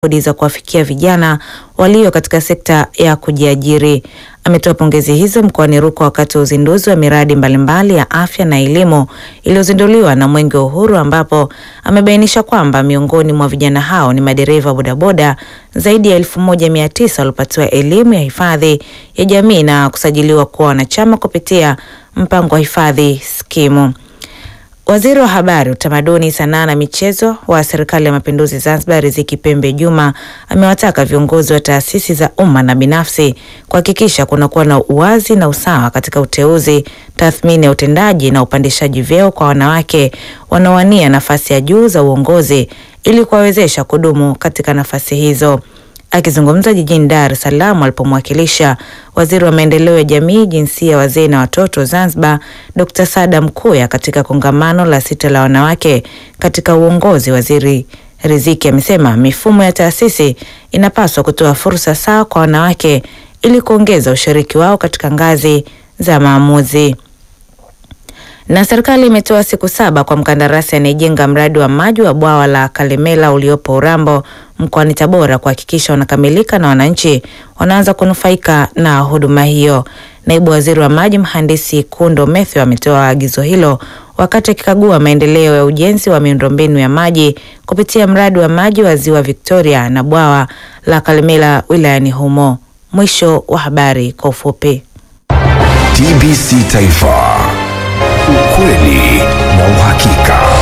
juhudi za kuwafikia vijana walio katika sekta ya kujiajiri. Ametoa pongezi hizo mkoani Rukwa wakati wa uzinduzi wa miradi mbalimbali ya afya na elimu iliyozinduliwa na Mwenge wa Uhuru, ambapo amebainisha kwamba miongoni mwa vijana hao ni madereva bodaboda zaidi ya elfu moja mia tisa waliopatiwa elimu ya hifadhi ya jamii na kusajiliwa kuwa wanachama kupitia mpango wa hifadhi skimu. Waziri wa Habari, Utamaduni, Sanaa na Michezo wa Serikali ya Mapinduzi Zanzibar, Riziki Pembe Juma amewataka viongozi wa taasisi za umma na binafsi kuhakikisha kunakuwa na uwazi na usawa katika uteuzi, tathmini ya utendaji na upandishaji vyeo kwa wanawake wanaowania nafasi ya juu za uongozi ili kuwawezesha kudumu katika nafasi hizo. Akizungumza jijini Dar es Salaam alipomwakilisha waziri wa maendeleo ya jamii, jinsia, wazee na watoto Zanzibar, Dr. Sada Mkuya katika kongamano la sita la wanawake katika uongozi, waziri Riziki amesema mifumo ya taasisi inapaswa kutoa fursa sawa kwa wanawake ili kuongeza ushiriki wao katika ngazi za maamuzi. Na serikali imetoa siku saba kwa mkandarasi anayejenga mradi wa maji wa bwawa la Kalemela uliopo Urambo mkoani Tabora kuhakikisha unakamilika na wananchi wanaanza kunufaika na huduma hiyo. Naibu waziri wa maji mhandisi Kundo Mathew ametoa agizo hilo wakati akikagua maendeleo ya ujenzi wa miundombinu ya maji kupitia mradi wa maji wa ziwa Victoria na bwawa la Kalemela wilayani humo. Mwisho wa habari kwa ufupi. TBC Taifa, ukweli na uhakika.